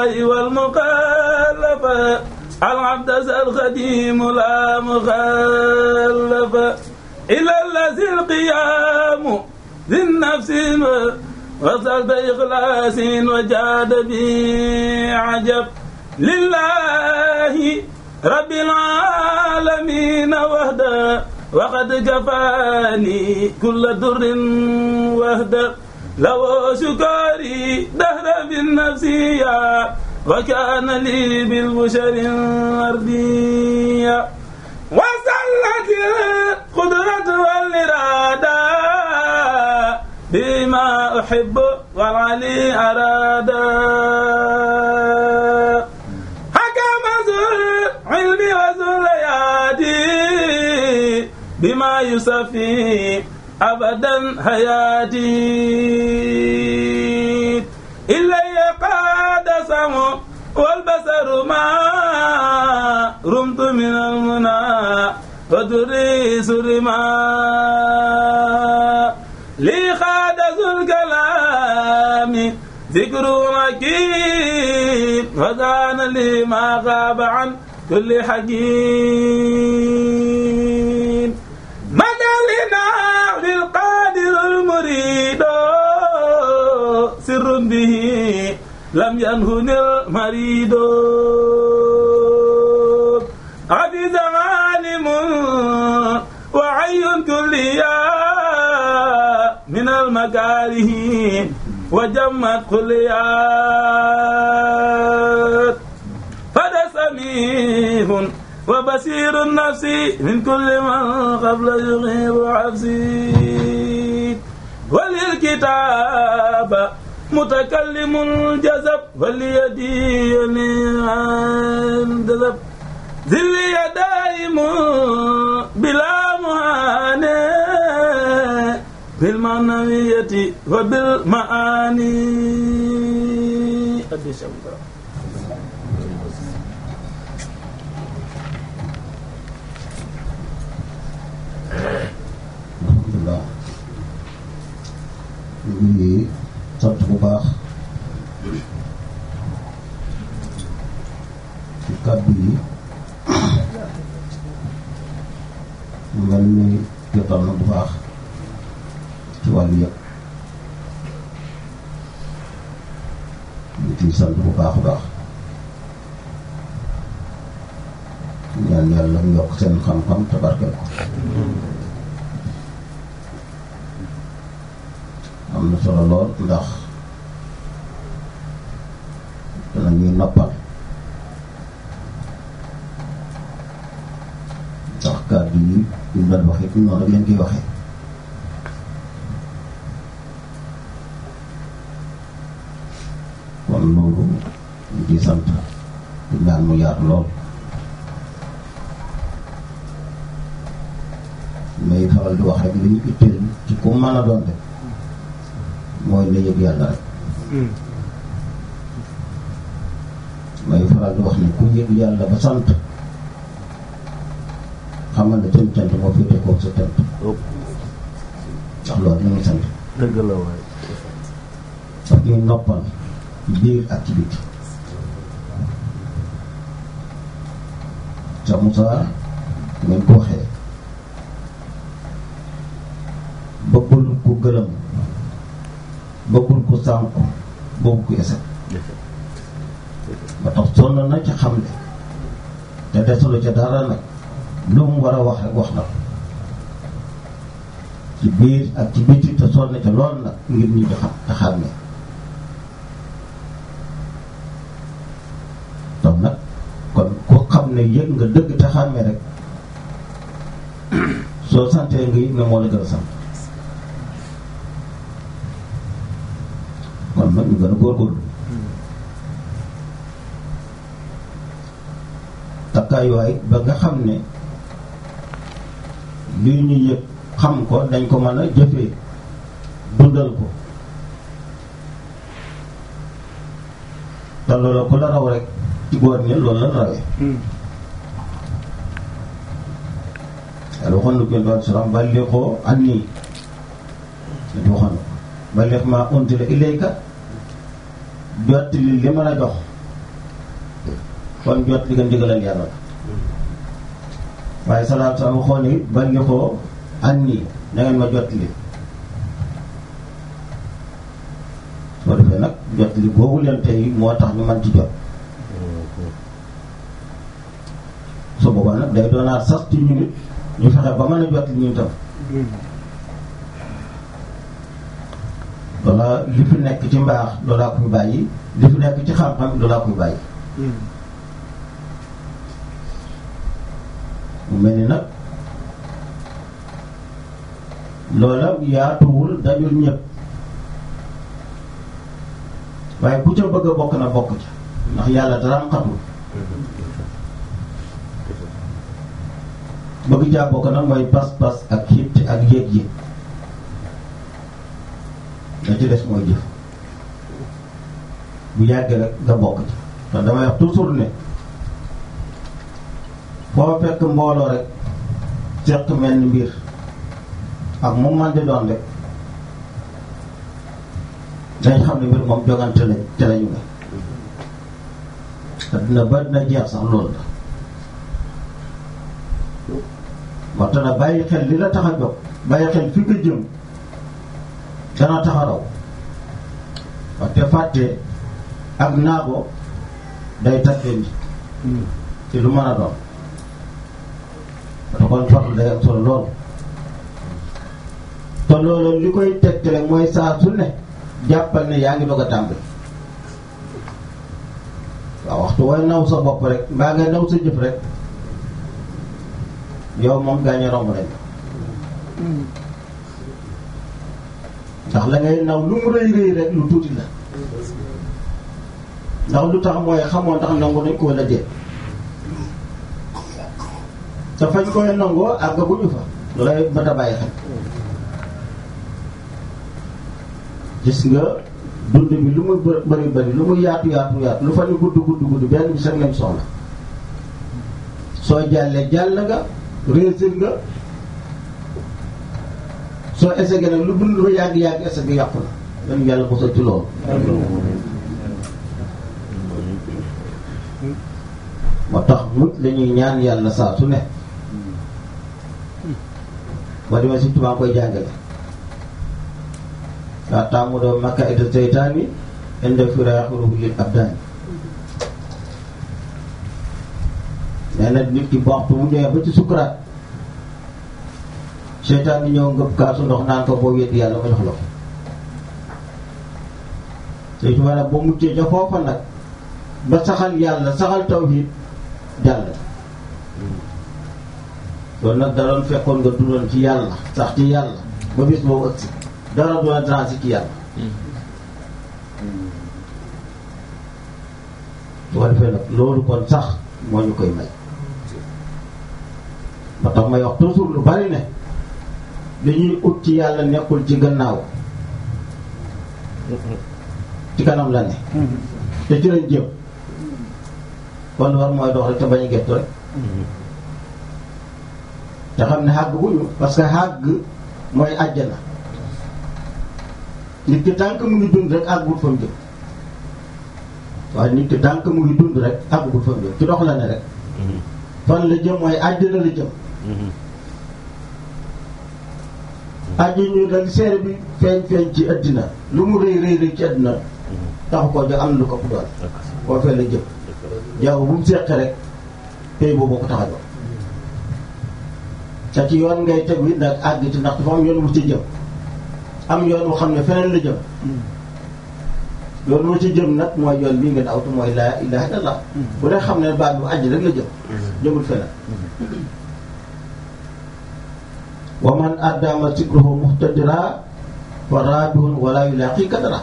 الله والمخالف العبد الخديم لا مخالف إلى الذي القيام ذي النفس وصلت إخلاص وجاد بي عجب لله رب العالمين وحده وقد كفاني كل در وحده لو شكري دهر بالنفس يا وكان لي بالبشر أرضية وسلت القدرة والإرادة بما أحب والعلي أراد حكم ذو العلم وذو اليادي بما يصفي أبدا حياتي إلي قاد سمو والبصر ما رمت من المنى ودريس رما لي خاد ذو الكلام ذكر حكيم وكان لي ما غاب عن كل حكيم مدى لنا للقادر المريد سر به لم ينهن المريد عبد عالم وعي كليا من المكاره وجمت كليات فدا سميع وبصير النفس من كل من قبل يغيب عبسي وللكتاب متكلم الجذب وليدي الجذب ذلي دائم بلا مهانة بالمعنوية وبالمعاني قد شكرا alhamdulilah ñu ngi sant bu baax ci kàddu yi mu mel ni jotal na bu baax ci wàllu yëpp ñu ciy sant bu baax a baax ñaan yàlla mu yokk seen xam-xam te barkeel ko am na solo lool ndax dana ñuy noppal ndax kàddu yi ñu doon waxee fi noonu rek leen koy waxee kon loolu ñu ciy sant di ñaan mu yaatu lool may faral di wax rek li ñu itteel ci ku mën a doon rek mooy na yëg yàlla rek may faral di wax ni ku yëg yàlla ba sant xamal ne seen cant moo féete koog sa cant ndax loolu ñu ngi sant dëgg la waay daf ñuy noppal ci biir ak ci biti sa Moussa ngeen ko waxee bëggul ku gërëm bëggul ku sànku bëggu ku eset ba tax sonn na ca xam ne te desalu ca dara nag lu mu war a wax rek wax na ko ci biir ak ci biti te sonn na ca lool nag ngir ñu di xam te xam ne donc nag kon ku xam ne yëg nga dëgg te xàmmee rek soo santee nga yëg ne moo la gën a sant kon nag ñu gën a góorgóorlu takkaayuwaay ba nga xam ne lii ñu yëg xam ko dañ ko mën a jëfee dundal ko te loolu ku la raw rek ci góor ñi loolu la rawee yàlla waxoon na ko yonent bi salaam ballighuu annii dañu waxoon balligh maa unzila ilayka jottali li ma la jox kon jot li nga ndigalal yàlla la waaye salaatu salaam waxoon ni ban nga ko an nii na ngeen ma jot li soo defee nag jot li boobu leen tey moo tax ñu mën ci jot su boobaa nag day doonaat sax ci ñu nit ñu fexe ba mën a jot li ñu tam loola li fi nekk ci mbaax loolaa koy bàyyi li fi nekk ci xam-xam loolaa koy bàyyi mu mel ni nag loola yaatuwul dajul ñëpp waaye ku ca bëgg a bokk na bokk ca ndax yàlla dara am xatul bëgg caa bokk nag mooy pas-pas ak xitt ak yéeg-yéeg la ci des mooy jëf bu yàggee rek nga bokk ci te damay wax toujours ne foo fekk mbooloo rek seq mel ni mbir ak moom man di doon rek dañ xam ne mbir moom jogante lañ te lañu nga te dina ba dina jeex sax loolu la moo tax na bàyyi xel li la tax a jóg bàyyi xel fi nga jëm dana tax a raw waxte fàtte ak naago day tàggee nit ci lu mën a doon te kon farlu day am solo lool te loolu li koy tegtale mooy saa su ne jàppal ne yaa ngi doog a tàmbali waaw waxtu way naw sa bopp rek mbaa ngay naw sa jëf rek yow moom gaañe romb nañ ndax la ngay naw lu mu rëy rëy rek lu tuuti la ndax lu tax mooy xamoo ndax nangu nañ ko wala déet te fañ koy nangoo àggaguñu fa loolay mat a bàyyi xel gis nga dund bi lu muy bëri bëri lu muy yaatu yaatu yaatu lu fa ñu gudd gudd gudd benn bi sax lañ soxla soo jàllee jàll nga réussir nga soo essayé nag lu dund ba yàgg yàgg essayé bi yàqu na dañu yàlla mosal ci loolu moo tax mut la ñuy ñaan yàlla saa su ne boo demee si tubaab koy jàngale waa taamu doo makka ita seytaani inda firaaxiruhu lil abdaani nee na nit ki waxtu mu ñëwee ba ci sukuraat seytaan bi ñëw ngëp kaasu ndox naan ko boo weddi yàlla ma jox la ko te tubaab nag boo muccee ca foofa nag ba saxal yàlla saxal tawhid jàll loolu nag da doon fekkoon nga dundoon ci yàlla sax ci yàlla ba bis boobu ëgsi dara doon a transi ci yàlla su ko defee nag loolu kon sax moo ñu koy may ba tax may wax toujours lu bari ne dañuy ut ci yàlla nekkul ci gannaaw ci kanam la ne te ci lañ jëm kon war mooy dox rek te bañ a gettu rek te xam ne xàgg wuñu parce que xàgg mooy àjjana nit ki tànk mu ngi dund rek àggul fa mu jëm waaye nit ki tànk mu ngi dund rek àggul fa mu jëm ci dox la ne rek fan la jëm mooy àjjana la jëm àjjana ñu dal seere bi feeñ feeñ ci àddina lu mu rëy rëy rëy ci àddina taxu koo jox am na lu ko ëpp doole koo fee la jëm jaww bu mu seqee rek tey boobu ko tax a jox te ci yoon ngay tegu it nag àgg ci ndax dafa am yoon wu ci jëm am yoon wu xam ne feneen la jëm yoon wu ci jëm nag mooy yoon bii ngeen awtu mooy laa ilaha illallah bu dee xam ne baat bu àjj rek la jëm jëmul feneen wa man addama sikruhu muhtadira fa raabihun wala yulaqi kadara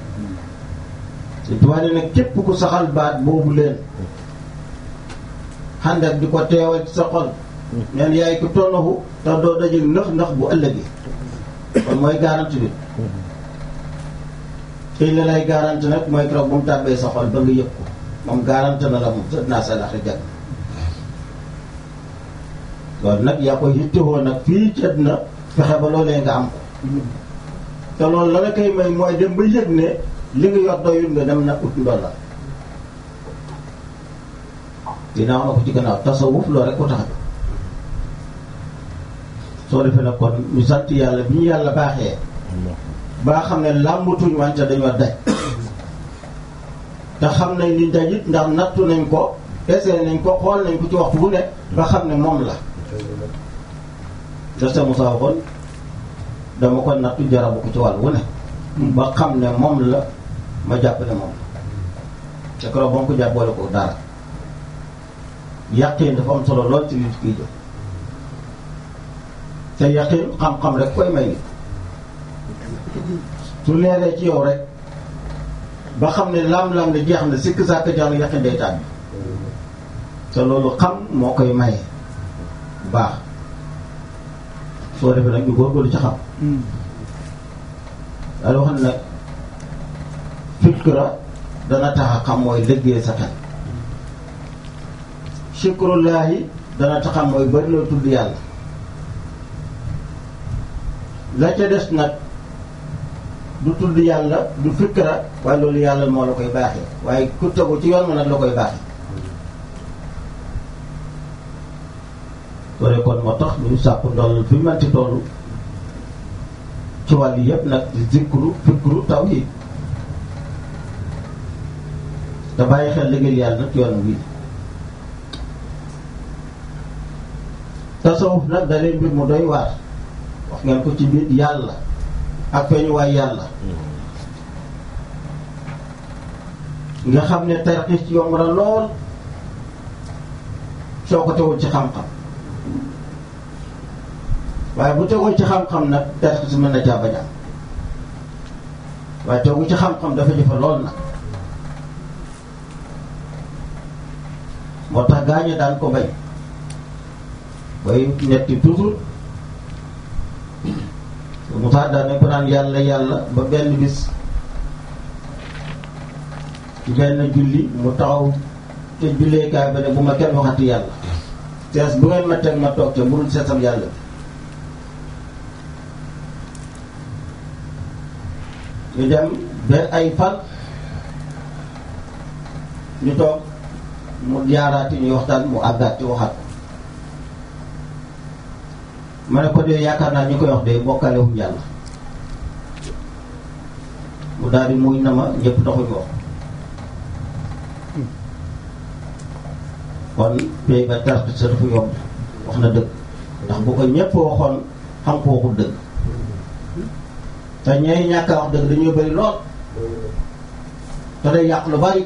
te tubaab ne nag képp ku saxal baat boobu leen xandak di ko teewal ci sa xol neen yaay ko tonnaxu tax doo dajeg nëx ndax bu ëllëgee kon mooy garanti bi tey la lay garanti nag mooy keroog bu mu tàbbee sa xol ba nga yëg ko moom garanti na la moom sa naa sa laxi jag loolu nag yaa koy yittewoo nag fii ci àddina fexe ba loolee nga am ko te loolu la la koy may mooy dem ba yëg ne li nga yor doyul nga dem na ut ndolla dinaa wax na ko ci gannaaw tasawuf loolu rek ko tax soo defee nag kon ñu sant yàlla bi ñu yàlla baaxee baa xam ne làmbatuñ wante dañoo daj te xam nañ li daj it ndax nattu nañ ko essayé nañ ko xool nañ ko ci waxtu bu ne ba xam ne moom la dese Moussa waxoon dama ko nattu jarabu ko ci wàll wu ne ba xam ne moom la ma jàpp ne moom la te keroog ba mu ko jàpp boole ko dara yàqin dafa am solo lool ci nit kiy jox te yàqin xam-xam rek koy may nit su leeree ci yow rek ba xam ne lam-lam la jeex na sikk sàkk jeex na yàqin day tàbbi te loolu xam moo koy maye baax soo defee nag ñu góorgóorlu ci xam daal wax ne nag fikra dana tax a xam mooy liggéey sa xel shukrullahi dana tax a xam mooy bari loo tudd yàlla la ca des nag du tudd yàlla du fikra waaye loolu yàlla moo la koy baaxee waaye ku tegu ci yoon ma nag la koy baaxee loolu kon moo tax ñu sàkku ndoll fi manti toll ci wàll yëpp nag di zikru fikru taw yi te bàyyi xel liggéey yàlla nag yoon wi tasawuf nag da leen mbir mu doy waar wax ngeen ko ci biir yàlla ak feeñuwaay yàlla nga xam ne tarxiis ci yomb na lool soo ko tegul ci xam-xam waaye bu tegul ci xam-xam nag tarxiis mën na caa bañ a am waaye tegu ci xam-xam dafa jëfe lool nag moo tax gaañe daan ko bañ bay ñetti toujours Moussa daan nañ ko naan yàlla yàlla ba benn bis ci benn julli mu taxaw te julleekaay ba ne bu ma kenn waxati yàlla sees bu ngeen ma teg ma toog te mënul seesam yàlla bi ñu dem ba ay fan ñu toog mu jaaraati ñuy waxtaan mu àggaat ci waxaat ko ma ne ko de yaakaar naa ñu koy wax de bokkale wuñ yàlla mu daal di muy na ma ñëpp taxuñ wax kon pay ba tarte sa dafa yomb wax na dëgg ndax bu ko ñëpp waxoon xam ko waxul dëgg te ñay ñàkk a wax dëgg dañuy bëri lool te day yàq lu bari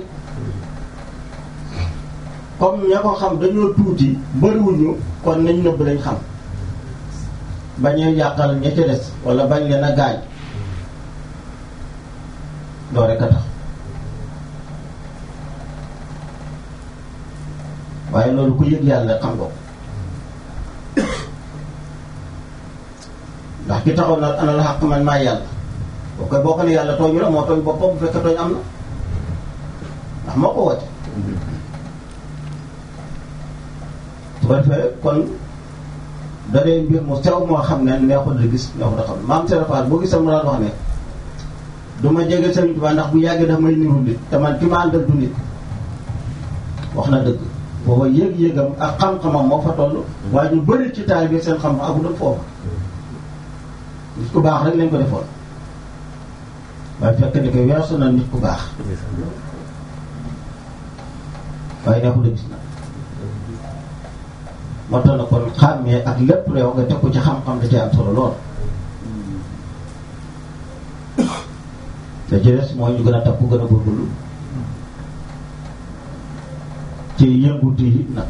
comme ña ko xam dañoo tuuti bëriwuñu kon nañ nëbb lañ xam bañee yàqal ña ca des wala bañ leen a gaañ doo rek a tax waaye loolu ku yëg yàlla xam ko ndax ki taxaw na ana la xaq man maa yàlla boo koy boo ko ne yàlla tooñu la moo tooñ boppam bu fekkee tooñ am na ndax moo ko woote su ko defee kon da dee mbir mu sew moo xam ne neexul di gis neexul da xam ne maam Serapal boo gisee mu daan wax ne du ma jege Sëriñ Tuubaa ndax bu yàggee daf may niru nit te man ki ma àndal du nit wax na dëgg booba yëg-yëgam ak xam-xamam moo fa toll waaye ñu bëri ci taal bi seen xam-xam agu doon foofa nit ku baax rek lañ ko defoon waaye fekk ni ko weesu na nit ku baax waaye neexul a gis na moo tax na kon xàmmee ak lépp réew nga teg ko ci xam-xam da cee am solo lool te jëles mooy ñu gën a takku gën a góorgóorlu ci yëngutu yi nag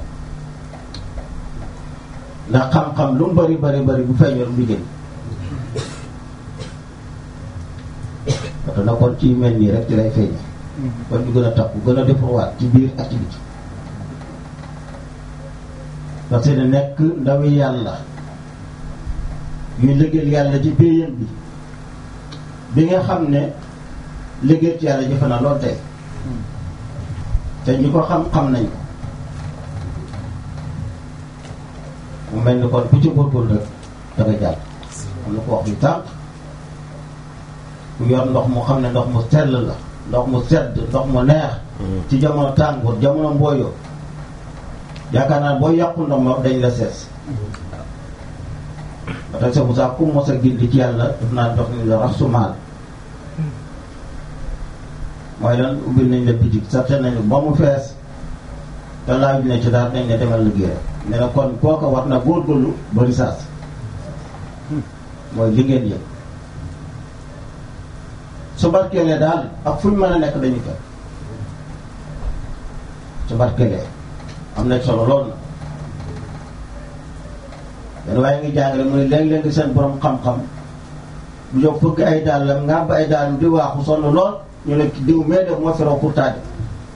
ndax xam-xam lu mu bari bari bari bu feeñoon du génn parce que na kon ci mel nii rek ci lay feeñe kon ñu gën a takku gën a defarwaat ci biir ak ci biti parce que nekk ndawi yàlla yuy liggéeyal yàlla ci béyam bi bi nga xam ne liggéey ci yàlla jëfe na lool tey te ñi ko xam-xam nañ ko mu mel ni kon ku ci góorgóorlu rek da nga jàll am na ko wax ñu tànk ku yor ndox mu xam ne ndox mu sell la ndox mu sedd ndox mu neex ci jamono tàngoor jamono mbooyoo yaakaar naa boo yàqu ndox ma dañ la sees ba tax sa Moussa ku mos a gindi ci yàlla daf naa dox ni la rasumaal mooy lan ubbil nañ la bitig sarte nañu ba mu fees te laaj ne ci daal nañ ne demal liggéey ne na kon kooka war na góorgóorlu ba risaas mooy li ngeen yëg su barkeelee daal ak fu ñu mën a nekk dañu fekk su barkeelee am na solo lool na benn waaye ngi jàngale mu ne léeg-léeg seen borom xam-xam bu jóg fëgg ay dàllam ngàbb ay dàllam di waaxu sonn lool ñu ne diw mee def moo fi raw pour taadi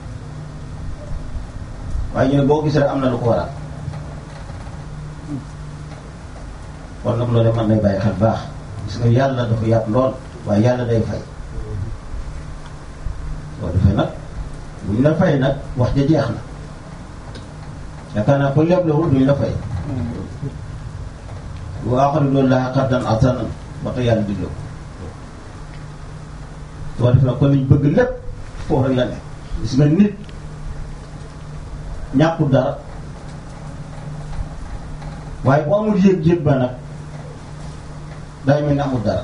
waaye ñu ne boo gisee rek am na lu ko waral kon nag loolu mën nay bàyyi xel baax gis nga yàlla dafa yàpp lool waaye yàlla day fay soo defee nag bu ñu la fay nag wax ja jeex na yaakaar naa ko leblewul duñ la fay bu aaxari loolu laa xardan asanan ba tax yàlla digle ko soo defee nag kon liñ bëgg lépp foofu rek la ne gis nga nit ñàkkul dara waaye bu amul yëg-yëg ba nag day mel ni amul dara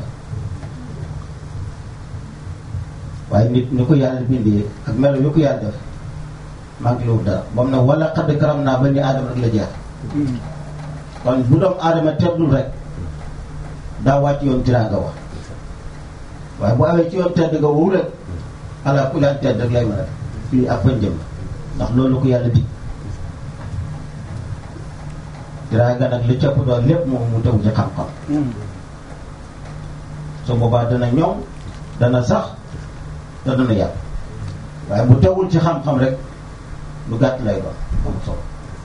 waaye nit ni ko yàlla bindee ak melo yu ko yàlla def manqué wul dara ba mu ne wala xadd karam naa ba ni aadama rek la jeex kon bu doom aadama teddul rek daa wàcc yoon tiraanga wax waaye bu awee ci yoon tedd nga wow rek ala ku laan tedd rek lay mën a fii ak fañ jëm ndax loolu ko yàlla dig tiraanga nag li cëpp doon lépp moom mu tegu ci xam-xam su boobaa dana ñoŋ dana sax te dana yàgg waaye bu tegul ci xam-xam rek lu gàtt lay doon am solo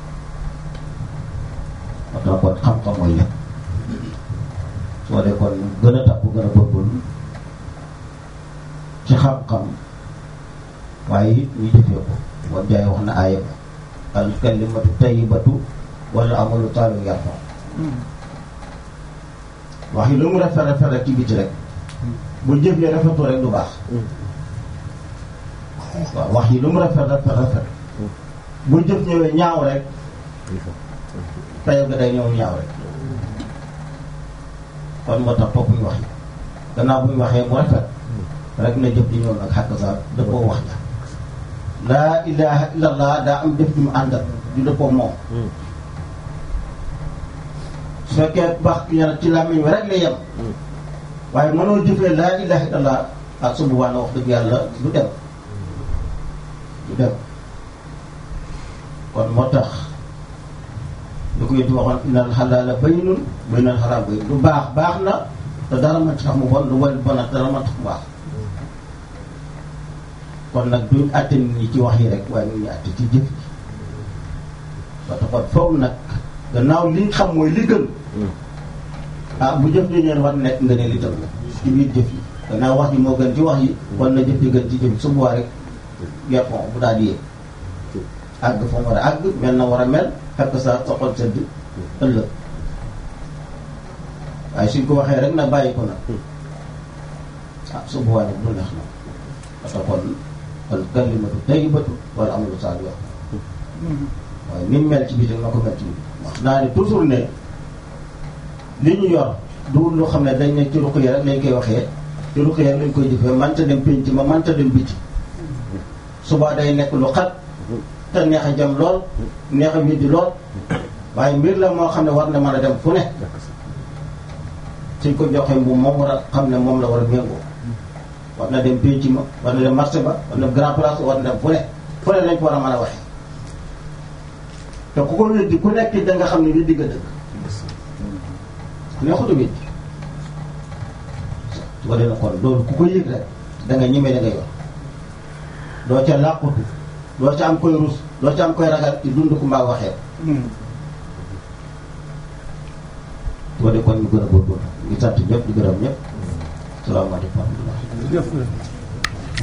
moo tax kon xam-xam mooy lépp soo dee kon gën a takku gën a góorgóorlu ci xam-xam waaye it ñu jëfee ko wan jaay wax na aaya ba al kalimatu tayyibatu wala amalu taalu yarfa wax yi lu mu rafet rafet rek ci biti rek bu jëf yi rafetu rek du baax waaw wax yi lu mu rafet rafet rafet bu jëf ñëwee ñaaw rek tayal ga day ñëw ñaaw rek kon moo tax topp ñu wax yi gannaaw bu ñu waxee mu rafet rek na jëf di ñëw nag xàq sa dëppoo wax ja laa ilaha illallah daa am jëf ju mu àndal du dëppoo moom su fekkee baax ñaar ci làmmiñ wi rek la yem waaye mënoo jëfee laa ilaha illallah ak su boobaa na wax dëgg yàlla du dem du dem kon moo tax lu ko yënti waxoon innal xalaala bayyinun wa innal xaraam bayyin lu baax baax na te dara man tax mu bon lu wal bon ak dara man tax mu baax kon nag duñ àtte nit ñi ci wax yi rek waaye ñu ñu àtte ci jëf ji parce que kon foofu nag gannaaw li xam mooy li gën ah bu jëf ji ñeen war nekk nga ne li tam ci biir jëf yi gannaaw wax ji moo gën ci wax yi war na jëf ji gën ci jëf yi su boobaa rek yerfon bu daal di yéeg àgg fa mu war a àgg mel na war a mel fekk sa sa xol sedd ëllëg waaye suñ ko waxee rek na bàyyi ko nag ah su boobaa nag du neex na parce que kon kon kalimatu tayyibatu wala amalu saalih wax waaye ni mu mel ci biir na ko mel ci biir wax naa ne toujours ne li ñu yor du loo xam ne dañ ne ci ruq yi rek lañ koy waxee ci ruq yi rek lañ koy jëfee manta dem pénc ma manta dem biti suba day nekk lu xat te neex a jëm lool neex a widdi lool waaye mbir la moo xam ne war na mën a dem fu ne suñ ko joxee mbuum moom war a xam ne moom la war a méngoo war na dem pénc ma war na dem marché ba war na dem grand place war na dem fu ne fu ne lañ ko war a mën a waxee te ku ko weddi ku nekk da nga xam ne weddi nga dëgg neexut a weddi su ko defee kon loolu ku ko yëg rek da nga ñemee da nga yor doo ca làqutu doo ca am koy rus doo ca am koy ragal ci dund ku mbaa waxee su ko defee kon ñu gën a góorgóorlu ñu sant ñëpp di gërëm ñëpp salaamaaleykum wa rahmatulah